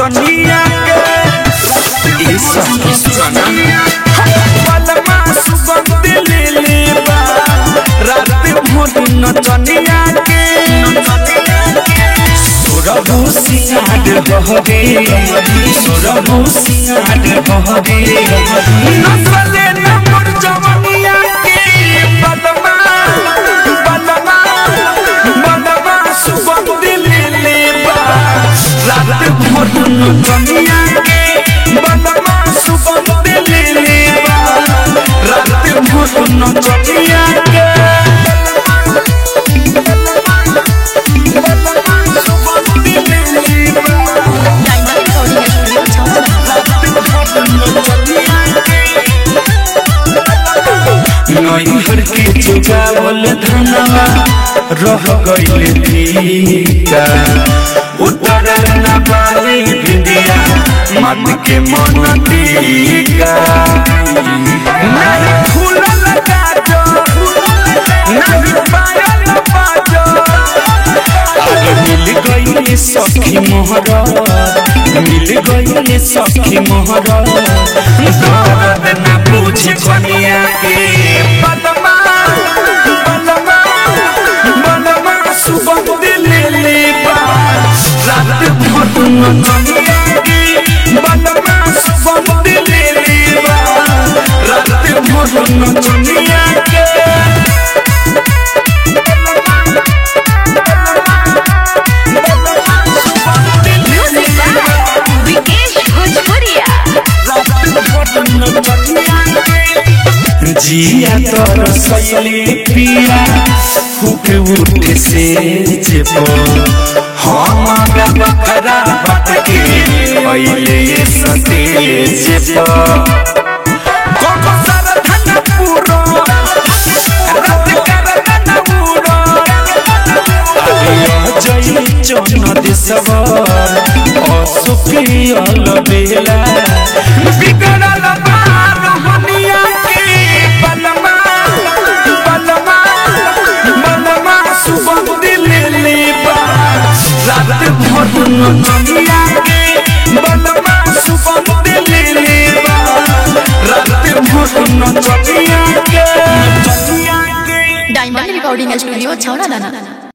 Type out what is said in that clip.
नचनिया के ये सब सुना बलमा सुगंध ले ले बा रात भर नचनिया के सोरबु सिंगार बहरे सोरबु सिंगार बहरे नसले नमर जवनिया के बलमा बलमा बलमा सुगंध ले ले बा रात भर नचनिया के बलमा सुगंध ले ले बा रात भर नचनिया के डायमंड रिकॉर्डिंग स्टूडियो छावना नैहर के चुकावल धनवा रह गइल फीका उतरल न पाई भिंदिया मत के मन टीका नहीं फूलल काजो नहीं पायल बाजो आगे मिल गई सखी मोहरा मिल गई सखी मोहरा दर्द न पूछ कनिया के बलमा बलमा बलमा सुगंध ले ले बा रात भर नचनिया के बलमा सुगंध ले ले बा रात भर नचनिया के म्यूजिक बाय विकेश भोजपुरिया जिया तोर सैली पिया फूट उठ से जेबो हमारा बकरा बात के पहले ये सते जेबो कोको सर धन पूरो रात कर धन पूरो आलिया जई चोन दिसवर असुखी अलबेला बिगड़ल बार हनिया के बलमा बलमा बलमा सुगंध ले ले बा रात भर नचनिया के बलमा सुगंध ले ले बा रात भर नचनिया के नचनिया के डायमंड रिकॉर्डिंग स्टूडियो छावना दाना